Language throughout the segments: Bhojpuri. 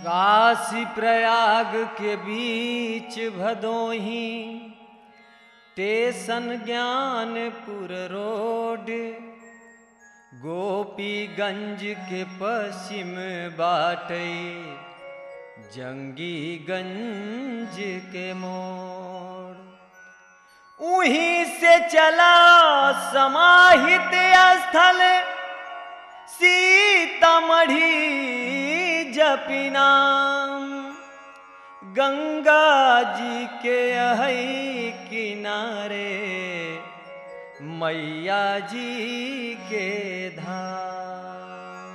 काशी प्रयाग के बीच भदोही स्टेशन ज्ञानपुर रोड गोपीगंज के पश्चिम बाटे जंगीगंज के मोड़ उहीं से चला समाहित स्थल सीतामढ़ी जपिना गंगा जी के अहई किनारे मैया जी के धाम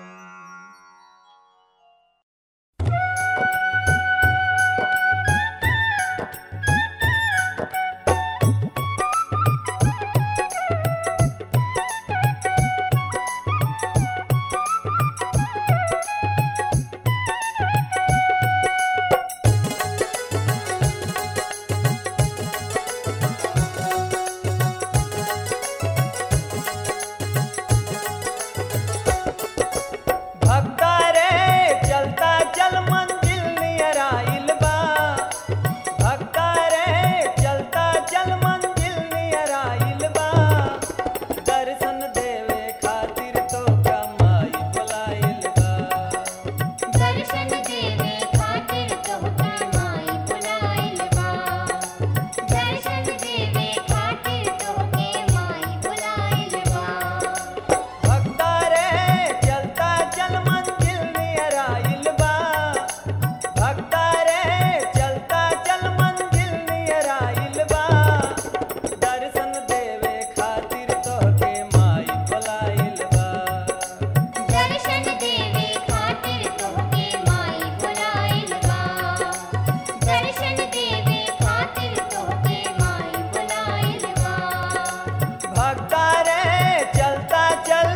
भक्ता रे चलता चल मंजिल नियर आइल बा भक्ता रे चलता चल मंजिल नियर आइल बा दर्शन देवे खातिर तो कमाई बुलाइल बा दर्शन देवे खातिर तोहके माई बुलाइल बा दर्शन देवे खातिर तोहके माई बुलाइल बा भक्ता रे चलता चल मंजिल नियर आइल बा भक्ता रे चलता चल मंजिल नियर आइल बा दर्शन देवे खातिर तोहके माई बुलाइल बा दर्शन देवे खातिर तोहके माई बुलाइल बा दर्शन देवे खातिर तोहके माई बुलाइल बा भक्ता रे चलता चल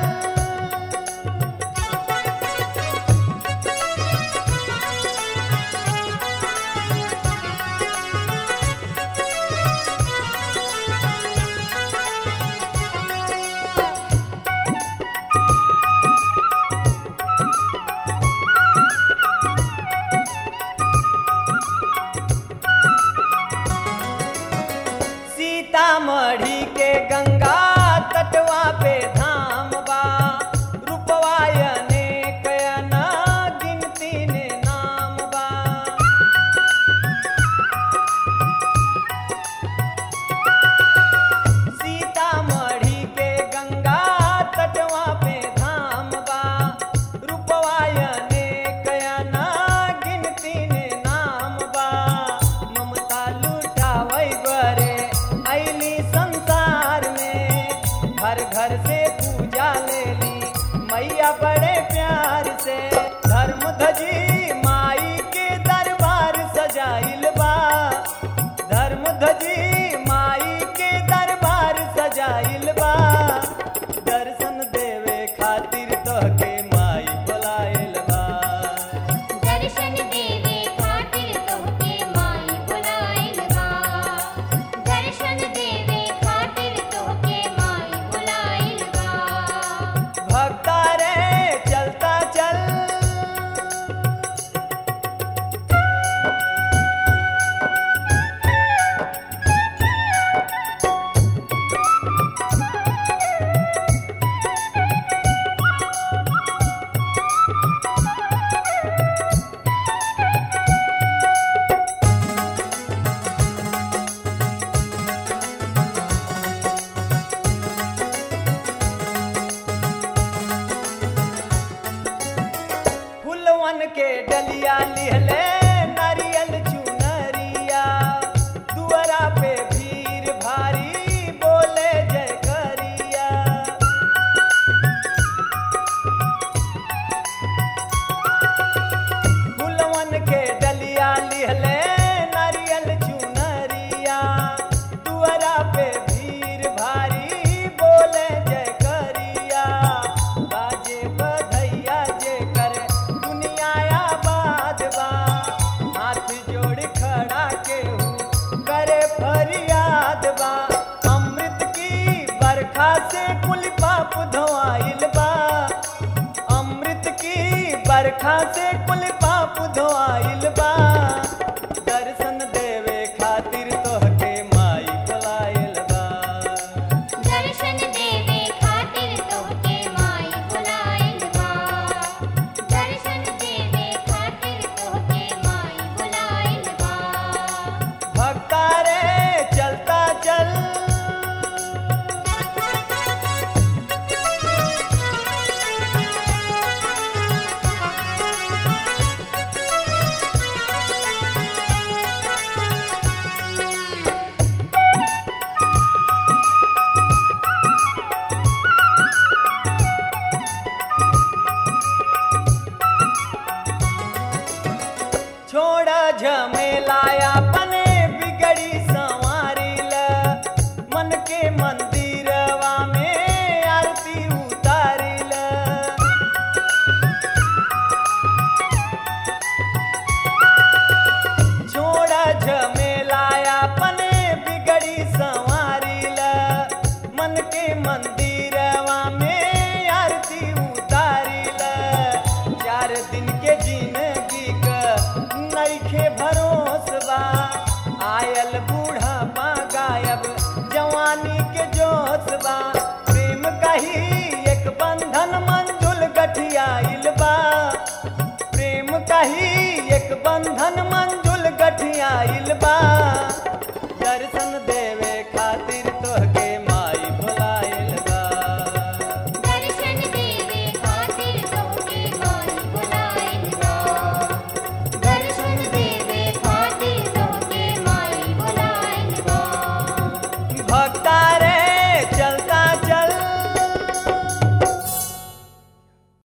सीतामढ़ी के गंगा तटवा पे धाम बा रूपवा अनेक ना गिनती ने नाम बा सीतामढ़ी के गंगा तटवा पे धाम बा रूपवा अनेक ना गिनती ने नाम बा ममता लुटावै बरे ऐली संसार में घर घर से पूजा लेली मैया बड़े प्यार से धर्म धजी माई के दरबार सजाइल बा धर्म धजी माई के दरबार सजाइल बा दर्शन देवे खातिर तोहके माई बुलाइल बा दर्शन देवे खातिर तोहके माई बुलाइल बा दर्शन देवे खातिर तोहके माई बुलाइल बा भक्ता रे चलता चल फुलवन के डलिया लिहले नारियल चुनरिया दुआरा पे भीड़ भारी बोले जय करिया फुलवन के डलिया लिहले नारियल चुनरिया दुआरा पे भीड़ भारी बोले जय करिया बाजे बधैया जे कर दुनिया आबाद बा हाथ जोड़ खड़ा केहू करे फरियाद बा अमृत की बरखा से कुल पाप धोआइल बा अमृत की बरखा से कुल पाप धोआइल बा दर्शन देवे खातिर तोहके माई बुलाइल बा दर्शन देवे खातिर तोहके माई बुलाइल बा दर्शन देवे खातिर तोहके माई बुलाइल बा भक्ता रे चलता चल छोड़ा झमेलाया